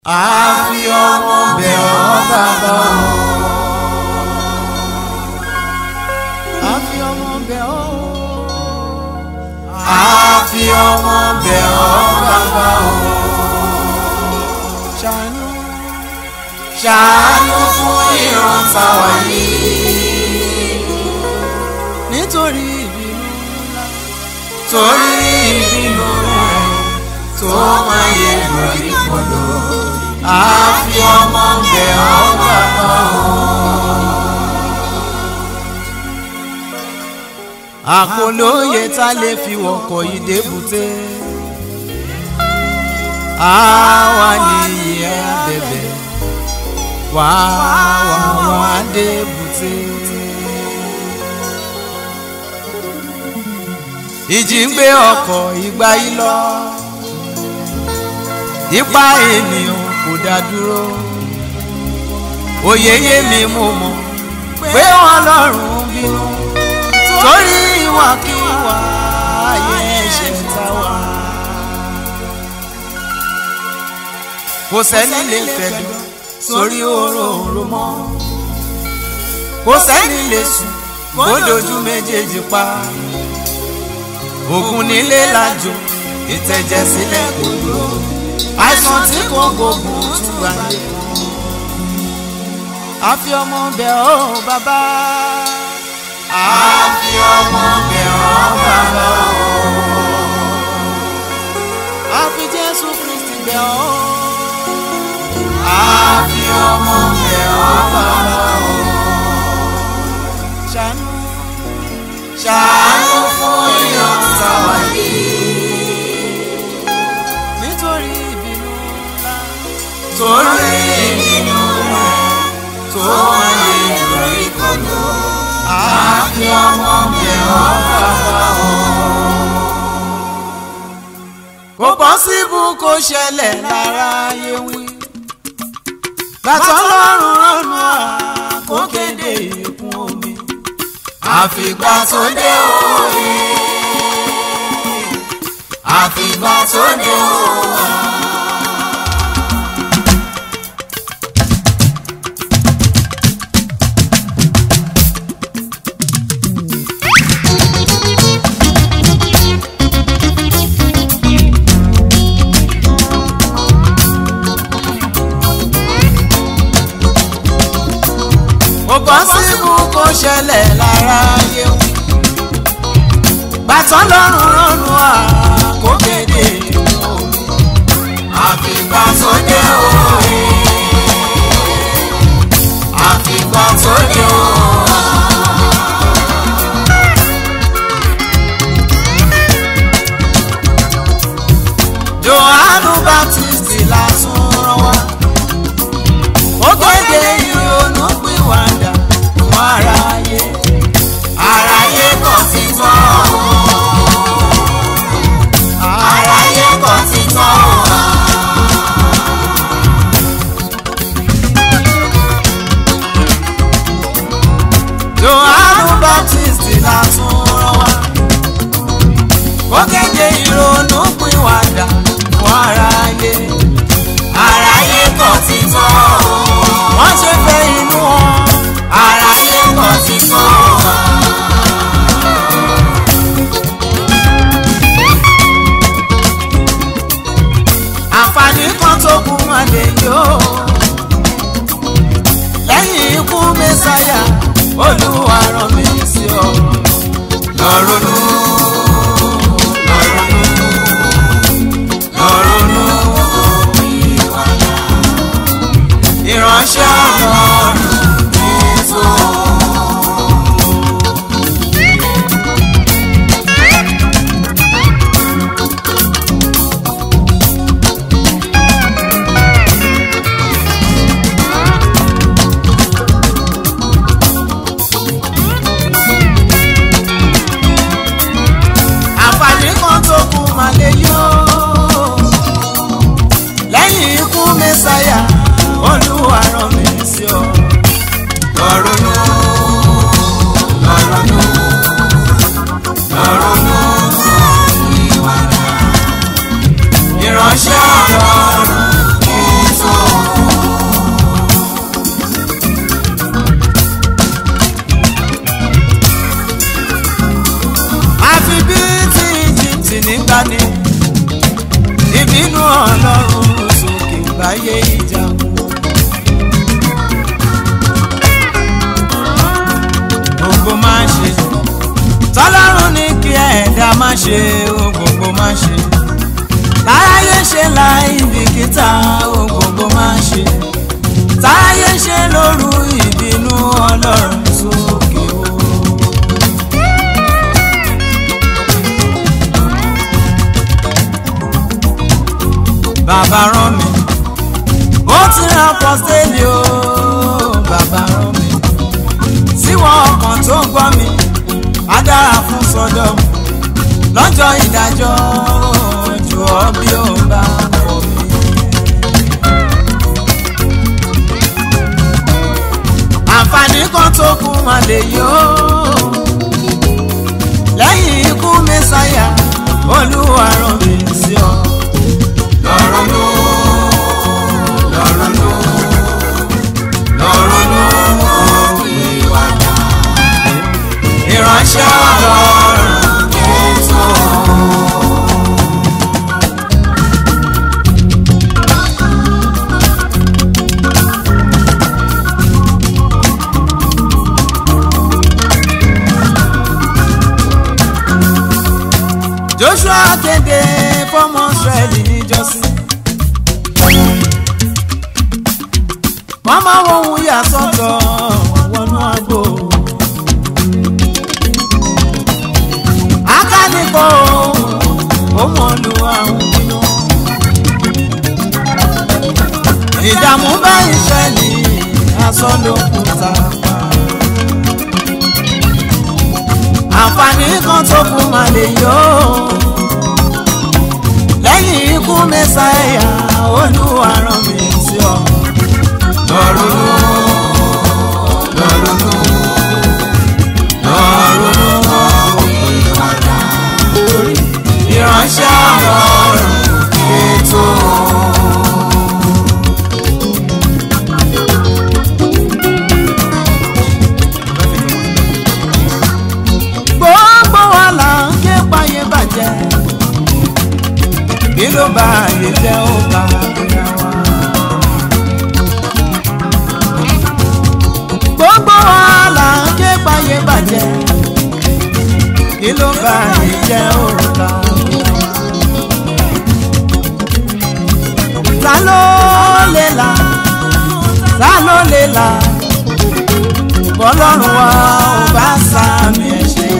àfi ọmọ bẹ̀ ọ́ bàbá o. àfi ọmọ bẹ̀ ọ́. àfi ọmọ bẹ̀ ọ́ bàbá o. ṣàánú ṣàánú fún ìran tàwa yìí. nítorí ìbínú ńlá. torí ìbínú rẹ̀ tó máa yẹ lórí kọlọ. àfi ọmọ bẹ̀ ọ́ bàbá o. àkólóye tá lè fi wọkọ̀ yìí débùté. àwa nìyí ẹ bẹ̀bẹ̀ wá wá wá débùté. ìjì ń gbé ọkọ̀ ìgbà yìí lọ. ipa ènìyàn kò dá dúró. òye yé mi mú mọ̀ pé wọ́n lọ́rùn bínú torí ìwàkiwà ayé ẹ̀ṣẹ̀ tá wà. kò sẹ́ni lè fẹ̀dọ̀ sórí òróǹro mọ́. kò sẹ́ni lè sùn kó dojú méjèèjì pa. ògùn nílé lájò ìtẹ̀jẹ̀ sílẹ̀ kò dúró. àìsàn tí kò gbógun tún gbà yé kan. àfi ọmọ bẹ̀ ọ́ bàbá àfi ọmọ bẹ̀ ọ́ bàbá o. àfi jésù kristi bẹ̀ ọ́. àfi ọmọ bẹ̀ ọ́ bàbá o. ṣàánú ṣàánú fún ìyọ̀nsá wáyé. nítorí ìbínú ńlá. torí ìbínú rẹ̀ tó wáyé lórí kọ́lọ́ àfi ọmọ bẹ̀ ọ́ bàbá o. kò pọ́síbù kó ṣẹlẹ̀ lára ayé wí. gbàtọ́ lọ́rùn rọ́nù à kó kéde ìkún omi. àfìgbà tó dé òye. àfìgbà tó dé òye. kò pọ́sibú kó ṣẹlẹ̀ lára ayé wí. bàtàn lọ́rùn rọ́nu à kó kéde omi. àfìgbà tó dé òye. àfìgbà tó dé òye. Jòhánù Báptísì lásán rán wá ó kéde ìrònú pìwàdà fún aráyé aráyé kò ti tọ́ aráyé kò ti tọ́ Jòhánù Báptísì lásán rán wá ó kéde ìrònú pìwàdà fún aráyé aráyé kò ti tọ́ wọ́n ṣe fẹ́ inú wọn aráyé kò ti tọ́ àǹfààní kan tó kù wọn lè yó lẹ́yìn ikú mẹ́sáyà olúwa rán mi sí ọ lọ́rùnú lọ́rùnú lọ́rùnú ìwàlá ìránṣẹ́ ọlọ́run Jésù. láyé ìjàmù. gbogbo máa ṣe tọ́lọ́run ní kí ẹ̀dá má ṣe o gbogbo má ṣe láyé ṣe láì bìkítà o gbogbo má ṣe táyé ṣe lóru ìbínú ọlọ́run sókè o. bàbá rán mi ó ti rán pọ́sẹ́lì o bàbá rán mi síwọ́n ọkàn tó gbọ́ mi á dára fún sọ́dọ̀ lọ́jọ́ ìdájọ́ jù ọ́ bí ó bá kọ̀ mí. àǹfààní kan tó kù mà lè yó lẹ́yìn ikú mẹ́sàyà olúwa rán mi sí ọ. lọ́rọ̀ ló lọ́rọ̀ ló lọ́rọ̀ ló ìwàdà ìránṣẹ́ ọlọ́run kẹ́tọ́. Joshua kéde fọmọ Ísírẹ́lì níjọ́sí. wọ́n máa wọ ohun yà sọ́tọ̀ wọnú àgbo. akánìkọ́ ó mọ̀ lu àwọn bínú. ìdààmú bá Ísírẹ́lì aṣọ ló kù tá a pa. àǹfààní kan tó kù máa lè yọ lẹ́yìn ikú mẹ́sàáyà olúwa rán mi sí ọ. lọ́rùn lọ́rùn lọ́rùn ìránṣẹ́ ọlọ́run ètò. gbogbo wa là ń ké payé bàjẹ́ kí ló bá ayé jẹ́ ó bá ìyá wa. gbogbo wa là ń ké payé bàjẹ́ kí ló bá ayé jẹ́ ó bá ìyá wa. ta ló lè là ta ló lè là bọ́lọ́run wa ò bá sàmì ẹ̀ṣẹ̀.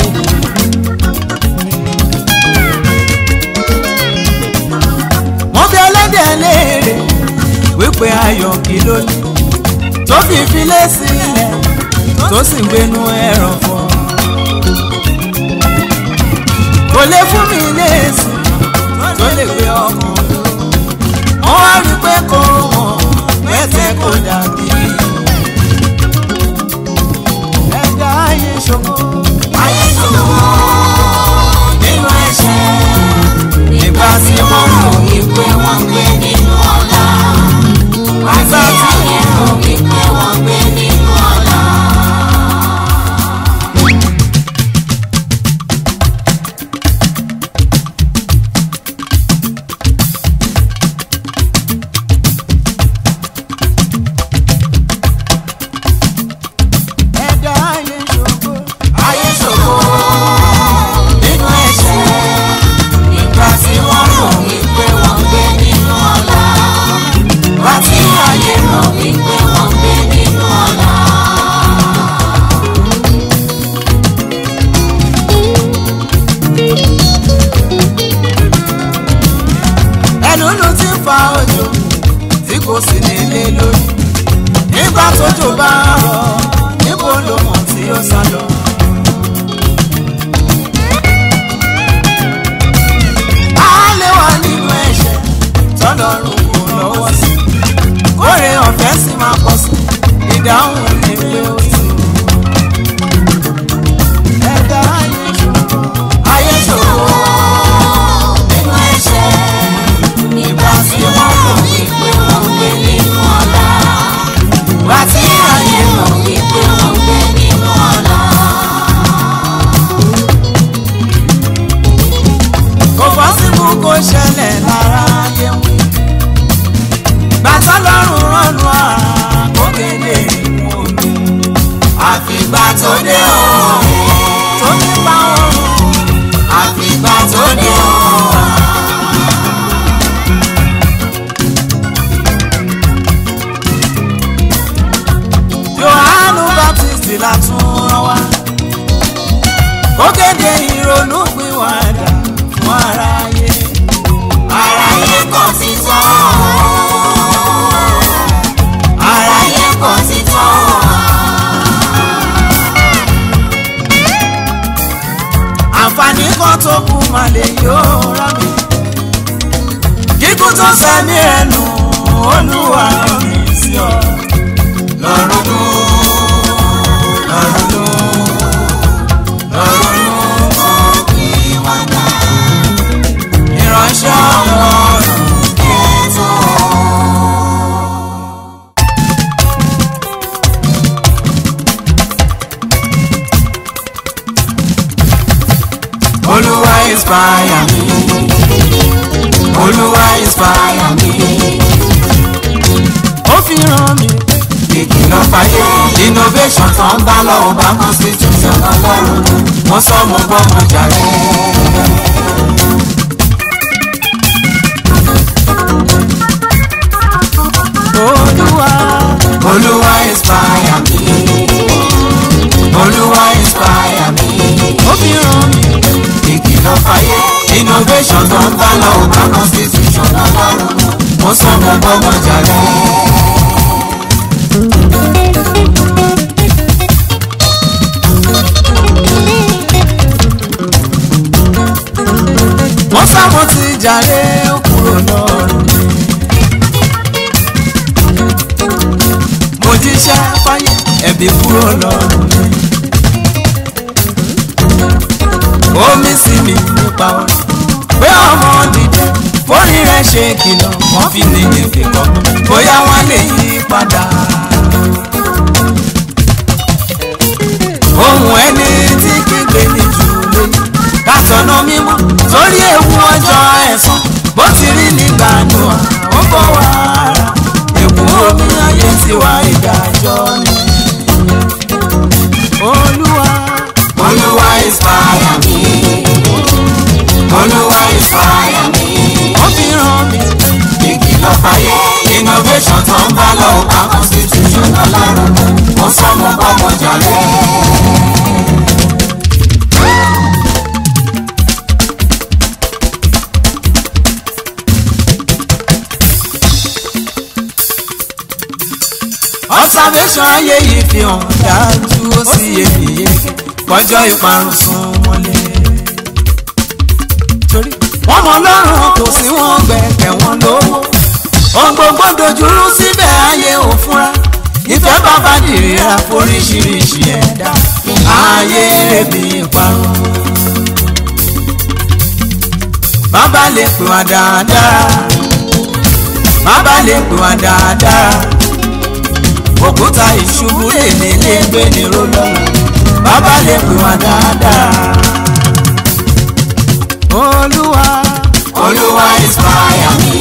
wọ́n bí ẹlẹ́dẹ̀ léèrè wípé ayọ̀ kí ló ní tó fi filé sílẹ̀ tó sì ń gbénú ẹ̀rọ̀fọ̀. kò lè fún mi léèsì tó lè gbé ọkàn wọ́n wá rí pé kò wọ́n pẹ́sẹ̀ kò dàbí. ẹ̀dá ayé ṣògo. ayé ṣògo nínú ẹ̀ṣẹ̀ nígbà tí wọ́n rò wípé wọ́n gbé nínú ọ̀la. nígbà tí wọ́n rò wípé wọ́n gbé nínú ọ̀la. ẹ̀dá ayé ṣògo. ayé ṣògo nínú ẹ̀ṣẹ̀ nígbà tí wọ́n rò wípé wọ́n gbé nínú ọ̀la. wá tí ayé rò wípé wọ́n gbé nínú ọ̀la. ẹnùnú ti ń fa òjò tí kò sí nílé lórí nígbà tójò bá rọ̀ níbo ló mọ̀ tí ó sá lọ. a lè wà nínú ẹ̀ṣẹ̀ tọ́lọ́run kò lọ́wọ́ sí kórè ọ̀fẹ́ sì máa pọ̀ sí ìdáhùn ní pé ó ti. ẹ̀dá ayé ṣòro ayé ṣòro nínú ẹ̀ṣẹ̀ nígbà tí wọ́n rò wípé wọ́n gbé nínú ọ̀la. Wá tí ayé mọ̀ wípé wọ́n gbé nínú ọ̀la. Kò fọ́sibú kó ṣẹlẹ̀ lára ayé wọn. tọ́lọ́run rọ́nu àkókèlè ìwọ̀n omi àfìgbà tó dé o tó nípa ọrùn àfìgbà tó dé o. Jòhánù Baptist la tún rán wá ó kéde ìrònú pìwàdà fún aráyé aráyé kò ti tán aráyé kò ti tán. àǹfààní kan tó kù mà lè yóò rà mí kíkún tó sẹ́mi ẹnu olúwa mi sí ọ lọ́rùn ló lọ́rùn ló lọ́rùn ló kò kí wọ́n dá ìránṣẹ́ ọlọ́run ètò. olúwa inspire mi olúwa inspire mi ó fi ràn mí ìkìlọ̀ fàyè innovation tó ń bá lọ́wọ́ bá constitution ọlọ́run wọ́n sọ mo gbọ́ mo jàre. olúwa olúwa inspire mi olúwa inspire mi ó fi ràn mí ìkìlọ̀ fàyè innovation tó ń bá lọ́wọ́ bá constitution ọlọ́run wọ́n sọ mo gbọ́ mo jàre. wọ́n sáwọn ti jàre ó kúrò lọ́rùn mi. mo jíṣẹ́ fáyé ẹ̀bí kúrò lọ́rùn mi. omi sí mi nípa ọ̀rọ̀ pé ọmọ dìde fórí rẹ̀ ṣe kìlọ̀ wọ́n fi ní ìfẹ́ kọ́ bóyá wọ́n lè yí padà. ohun ẹni tí kígbe ní jù lóyún kásánà mímọ́ sórí ewu ọjọ́ ẹ̀san bó ti rí nígbà noa ó bọ̀ wá ara èkó omi ayé tiwa ìdájọ́ ni. olúwa olúwa inspire mi olúwa inspire mi. ó fi ràn mí ìkìlọ̀ fàyè innovation tó ń bá lọ́wọ́ bá constitution ọlọ́run mo sọ mo bá mo jàre. observation ayé yìí fi hàn dájú ó sì yé mi yéké kọjọ́ ìparun sún mọ́lé. torí wọ́n mọ lọ́rùn kò sí wọn gbẹ̀kẹ̀ wọn lówó ohun gbogbo dojúrú síbẹ̀ ayé ò fúnra ìfẹ́ bàbá dìrìra foríṣiríṣi ẹ̀dá ayé rèébi ìparun. bàbá lè pè wá dáadáa bàbá lè pè wá dáadáa òkúta ìṣubú èlé lè gbé ní rólọ́lá bàbá lè pè wá dáadáa. olúwa olúwa inspire mi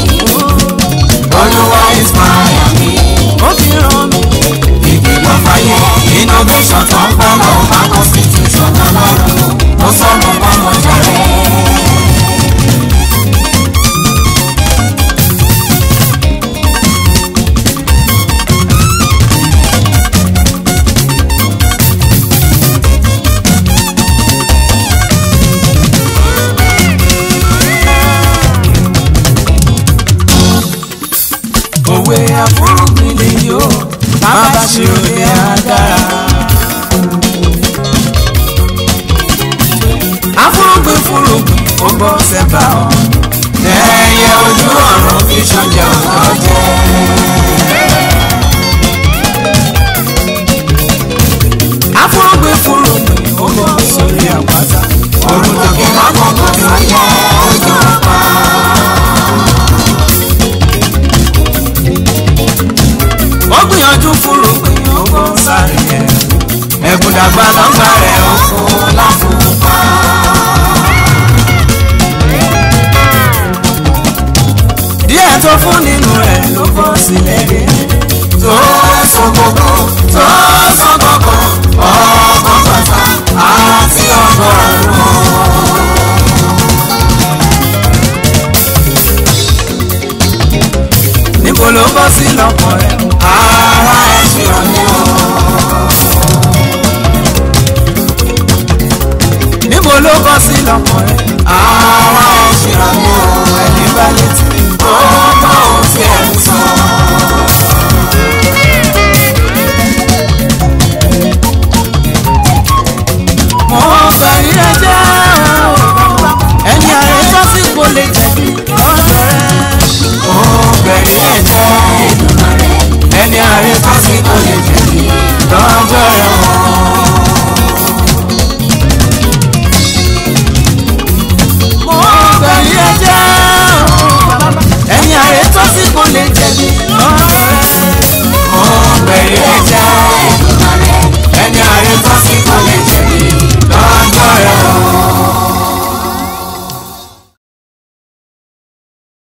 olúwa inspire mi. ó fi ràn mí ìkìlọ̀ fàyè innovation tó ń bá lọ́wọ́ bá constitution ọlọ́run mo sọ mo bá mo jàre. òwe àfúrúgbìn lè yó bàbá ṣe òde àdára. àfúrúgbìn fúrúgbìn ó gbọ́ sẹ́bà ọ̀ ẹyẹ ojú ọ̀run fi ṣọjọ́ ọjọ́. àfúrúgbìn fúrúgbìn ó gbọ́ sórí àpáta. Òrùn tòkè lákòókò tó yẹ ojú ọ̀pá. ó gbìyànjú fúrúgbìn ó gbọ́ sáré ẹ̀ ẹ̀kún dàgbà lọ́gbà rẹ̀ ó Òkú láfùpá. díẹ̀ tó fún nínú ẹ̀ ló bọ́ sí níbo ló bọ́ sí lọ́kàn rẹ. ara ẹ̀ ṣe ọ̀lẹ́ o. níbo ló bọ́ sí lọ́kàn rẹ. ara ẹ̀ ṣe ọ̀lẹ́ o. ẹni bá létí. ó bá òun tí ẹ̀ ń sọ. mo bẹ̀rí ẹ jẹ́ ẹni ààrẹ tó sì kò lè jẹ̀bi lọ́dọ̀ rẹ. ó bẹ̀rẹ̀ ẹ̀ jẹ́ ẹni ààrẹ fásitì lè jẹ̀bi lọ́jọ́ ẹ̀wọ̀n. mo bẹ̀rí ẹ jẹ́ ẹni ààrẹ tó sì kò lè jẹ̀bi lọ́dọ̀ rẹ. ó bẹ̀rẹ̀ ẹ̀ jẹ́